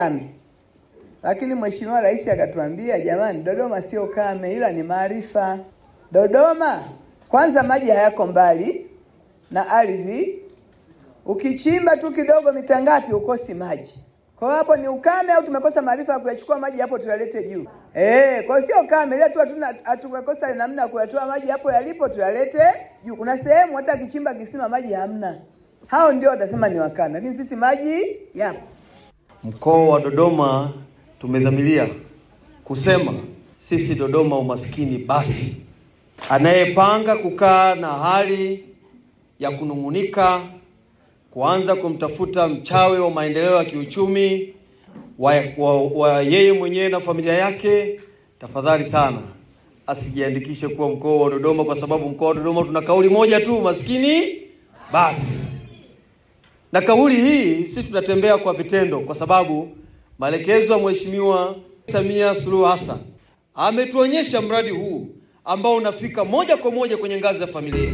kame, lakini Mheshimiwa Rais akatuambia jamani, Dodoma sio kame, ila ni maarifa. Dodoma kwanza, maji hayako mbali na ardhi, ukichimba tu kidogo mita ngapi ukosi maji. Kwa hiyo hapo ni ukame au tumekosa maarifa ya kuyachukua maji hapo tuyalete juu? Eh, kwa hiyo sio kame, ila tu hatuna hatumekosa namna ya kuyatoa maji hapo yalipo tuyalete juu. Kuna sehemu hata kichimba kisima maji hamna, hao ndio watasema ni wakame, lakini sisi maji yapo. Mkoa wa Dodoma tumedhamiria kusema sisi Dodoma umaskini basi. Anayepanga kukaa na hali ya kunung'unika, kuanza kumtafuta mchawi wa maendeleo ya kiuchumi wa, wa, wa yeye mwenyewe na familia yake, tafadhali sana asijiandikishe kuwa mkoa wa Dodoma, kwa sababu mkoa wa Dodoma tuna kauli moja tu, maskini basi na kauli hii si tunatembea kwa vitendo, kwa sababu maelekezo ya Mheshimiwa Samia Suluhu Hassan ametuonyesha mradi huu ambao unafika moja kwa moja kwenye ngazi ya familia.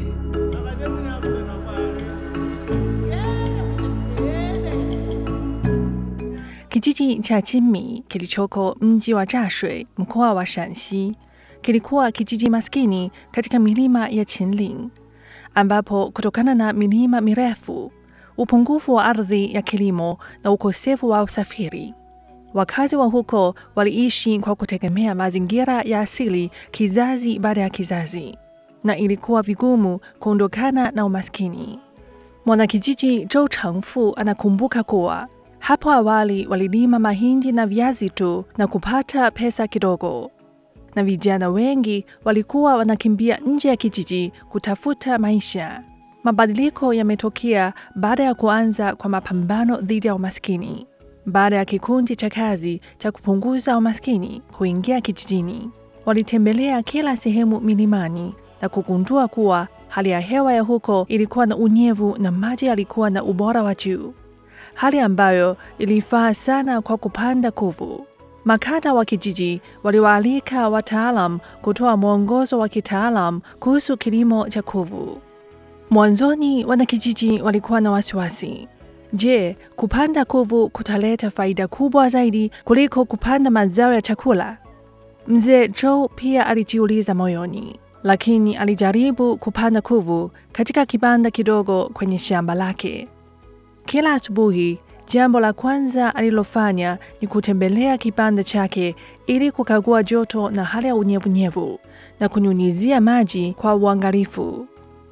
Kijiji cha Jinmi kilichoko mji wa Zhashui, mkoa wa Shanxi, kilikuwa kijiji maskini katika milima ya Qinling, ambapo kutokana na milima mirefu, upungufu wa ardhi ya kilimo na ukosefu wa usafiri, wakazi wa huko waliishi kwa kutegemea mazingira ya asili kizazi baada ya kizazi, na ilikuwa vigumu kuondokana na umaskini. Mwanakijiji Zhou Chengfu anakumbuka kuwa hapo awali walilima mahindi na viazi tu na kupata pesa kidogo, na vijana wengi walikuwa wanakimbia nje ya kijiji kutafuta maisha. Mabadiliko yametokea baada ya kuanza kwa mapambano dhidi ya umaskini, baada ya kikundi cha kazi cha kupunguza umaskini kuingia kijijini. Walitembelea kila sehemu milimani na kugundua kuwa hali ya hewa ya huko ilikuwa na unyevu na maji yalikuwa na ubora wa juu, hali ambayo ilifaa sana kwa kupanda kuvu. Makada wa kijiji waliwaalika wataalam kutoa mwongozo wa kitaalam kuhusu kilimo cha kuvu. Mwanzoni wanakijiji walikuwa na wasiwasi. Je, kupanda kuvu kutaleta faida kubwa zaidi kuliko kupanda mazao ya chakula? Mzee Zhou pia alijiuliza moyoni, lakini alijaribu kupanda kuvu katika kibanda kidogo kwenye shamba lake. Kila asubuhi, jambo la kwanza alilofanya ni kutembelea kibanda chake ili kukagua joto na hali ya unyevunyevu na kunyunyizia maji kwa uangalifu.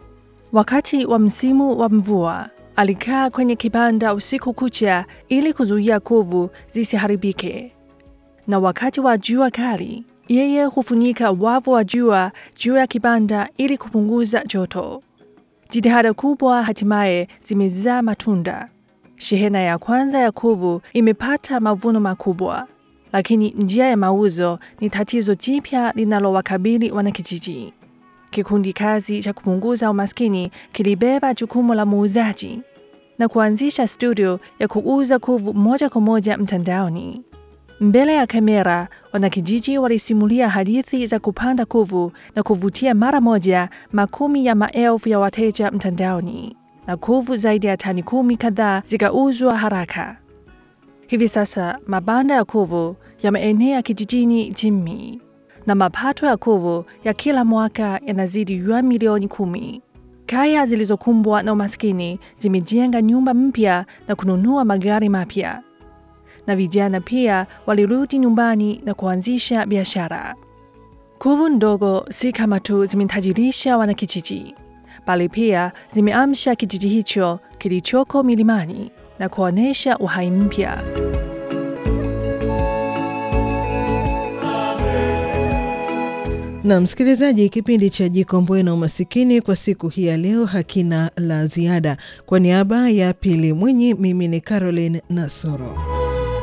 Wakati wa msimu wa mvua, alikaa kwenye kibanda usiku kucha ili kuzuia kuvu zisiharibike, na wakati wa jua kali, yeye hufunika wavu wa jua juu ya kibanda ili kupunguza joto. Jitihada kubwa hatimaye zimezaa matunda. Shehena ya kwanza ya kuvu imepata mavuno makubwa, lakini njia ya mauzo ni tatizo jipya linalowakabili wanakijiji. Kikundi kazi cha kupunguza umaskini kilibeba jukumu la muuzaji na kuanzisha studio ya kuuza kuvu moja kwa moja mtandaoni. Mbele ya kamera, wanakijiji walisimulia hadithi za kupanda kuvu na kuvutia mara moja makumi ya maelfu ya wateja mtandaoni, na kuvu zaidi ya tani kumi kadhaa zikauzwa haraka. Hivi sasa mabanda ya kuvu yameenea kijijini Jinmi na mapato ya kuvu ya kila mwaka yanazidi yuan milioni kumi. Kaya zilizokumbwa na umaskini zimejenga nyumba mpya na kununua magari mapya, na vijana pia walirudi nyumbani na kuanzisha biashara. Kuvu ndogo si kama tu zimetajirisha wanakijiji, bali pia zimeamsha kijiji hicho kilichoko milimani na kuonyesha uhai mpya. Na msikilizaji, kipindi cha Jikomboe na Umasikini kwa siku hii ya leo hakina la ziada. Kwa niaba ya Pili Mwinyi, mimi ni Caroline Nasoro.